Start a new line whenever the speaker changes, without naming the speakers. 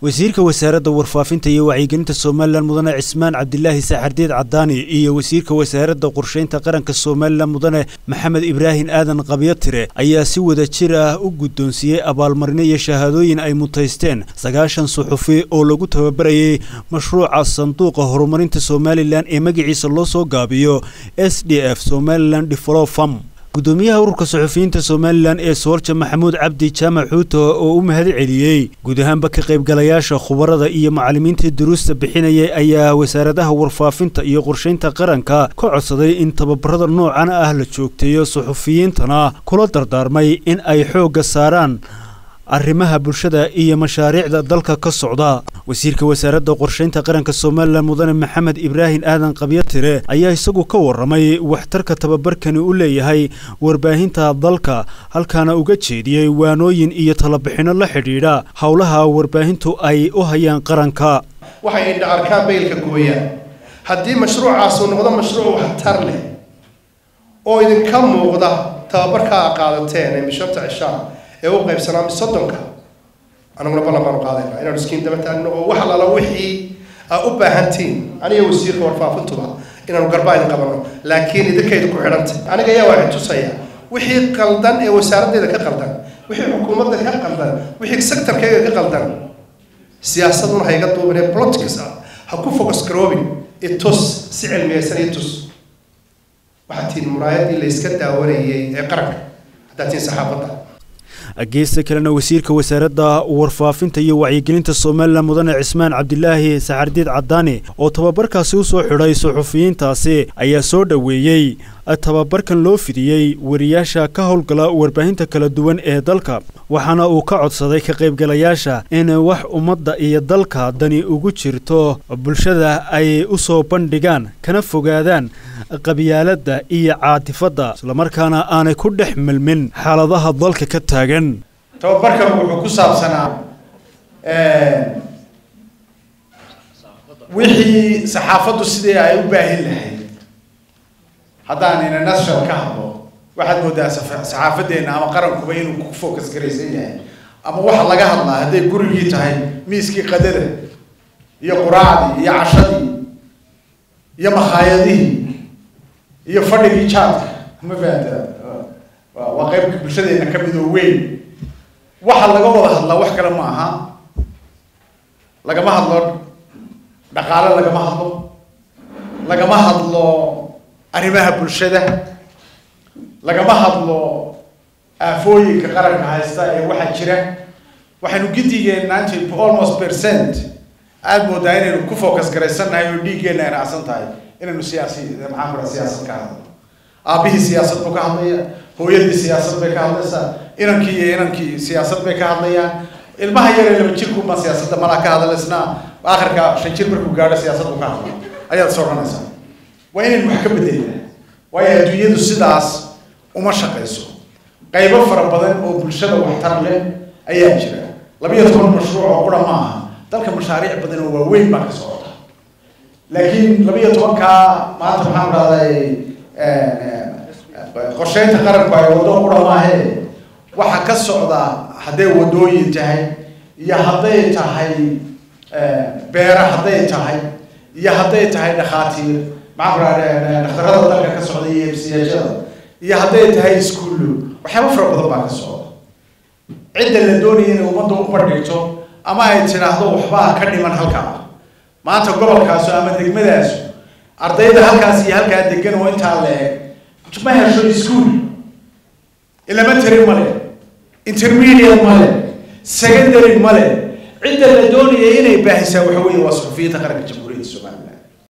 wasiirka wasaaradda warfaafinta iyo wacyigelinta somalilan mudane cismaan cabdilaahi saxardiid cadaani iyo wasiirka wasaaradda qorsheynta qaranka somalilan mudane maxamed ibraahim aadan qabyatire ayaa si wada jir ah u guddoonsiiyey abaalmarino iyo shahaadooyin ay mutaysteen sagaashan suxufi oo lagu tababarayay mashruuca sanduuqa horumarinta somalilan ee magaciisa loo soo gaabiyo s d f somalilan developfam gudoomiyaha ururka suxufiyiinta somalilan ee soolja maxamuud cabdi jaamac xuuto oo u mahad celiyey guud ahaanba ka qaybgalayaasha khubarada iyo macallimiintii duruusta bixinayay ayaa wasaaradaha warfaafinta iyo qorshaynta qaranka ka codsaday in tababarada noocan ah la joogteeyo suxufiyiintana kula dardaarmay in ay xoogga saaraan arrimaha bulshada iyo mashaariicda dalka ka socda wasiirka wasaaradda qorshaynta qaranka somalilan mudane maxamed ibraahim aadan qabyatire ayaa isagu ka warramay waxtarka tababarkani u leeyahay warbaahinta dalka halkaana uga jeediyey waanooyin iyo talabixinno la xidhiidha howlaha warbaahintu ay u hayaan qaranka
waxay indha arkaan baylka gooyaan haddii mashruucaasuu noqdo mashruuc waxtar leh oo idinka muuqda tababarkaa qaadateen ee mishanta cishaa ee u qaybsanaa soddonka anaguna ballan baanu qaadayna inaanu iskiin daba taagno oo wax lala wixii aa u baahantiin aniga wasiirka warfaafintuba inaanu garbaa idin qabanno laakiin idinkaydu ku xidhantay aniga ayaa waxay tusaya wixii qaldan ee wasaaraddeeda ka qaldan wixii xukuumadda ka qaldan wixii sectorkayga ka qaldan siyaasaduna ha iga duubin ee politics ah ha ku focus garoobin itus si cilmiyeysan itus waxaad tihiin muraayadii la iska daawanayay ee qaranka haddaad tihiin saxaafadda
geesta kalena wasiirka wasaaradda warfaafinta iyo wacyigelinta somalilan mudane cismaan cabdilaahi saxardiid cadaani oo tababarkaasi u soo xidhay suxufiyiintaasi ayaa soo dhoweeyey tababarkan loo fidiyey wariyaasha ka howlgala warbaahinta kala duwan ee dalka waxaana uu ka codsaday ka qaybgalayaasha in wax ummadda iyo dalka dani ugu jirto bulshada ay u soo bandhigaan kana fogaadaan qabyaaladda iyo caatifadda islamarkaana aanay ku dhex milmin xaaladaha dalka ka taagan
tababarkan wuxuu ku saabsanaa wixii saxaafaddu sidii ay u baahin lahayd haddaan international ka hadlo waxaad moodaa saxaafaddeena ama qarankuba inuu ku focus garaysan yahay ama waxa laga hadlaa hadday gurigii tahay miiskii qadada iyo quraacdii iyo cashadii iyo makhaayadihii iyo fadhigii jaadka ma fahamta waa qayb bulshadeena ka mid oo weyn waxa laga wada hadlaa wax kale ma aha lagama hadlo dhaqaale lagama hadlo lagama hadlo arrimaha bulshada lagama hadlo aafooyinka qaranka haysta ee waxaa jira waxaynu gidigeen ninety almost percent aada moodaa inaynu ku focus garaysannahay oo dhiiggeena ay raacsan tahay inaynu siyaasi maxaan kura siyaasad ka hadlo aabihii siyaasad buu ka hadlaya hooyadii siyaasad bay ka hadlaysaa inankii iyo inankii siyaasad bay ka hadlayaan ilmaha yaree laba jirkuuma siyaasadda malaa ka hadlaysna aakhirka shan jir markuu gaadho siyaasad buu ka hadla ayaad is odhanaysaa waa inaynu wax ka bedelna waayo adduunyadu sidaas uma shaqayso qaybo fara badan oo bulshada waxtar leh ayaa jira labiyo toban mashruuc oo qura ma aha dalka mashaariic badan oo waaweyn baa ka socota laakiin labiyo tobankaa maanta maxaan dhahday qorsheynta qaranku ay waddo qura maahe waxaa ka socda hadday wadooyin tahay iyo hadday tahay beera hadday tahay iyo hadday tahay dhakhaatiir maxaan ku dhaha dhakhtarada dalka ka socda iyo emsiyaashada iyo hadday tahay iskuullo waxyaaba fara badan baa ka socda cidda la doonaya inay ummadda u bandhigto ama ay tidhaahdo waxbaa ka dhiman halkaa maanta gobolkaasu ama degmadaasu ardayda halkaas iyo halkaa degan oo intaa la-eg ma hesho iskuol elementary male intermediate male secondary male cidda la doonaya inay baahisaa waxa weeye waa suxufiyiinta qaranka jamhuuriyadda somaliland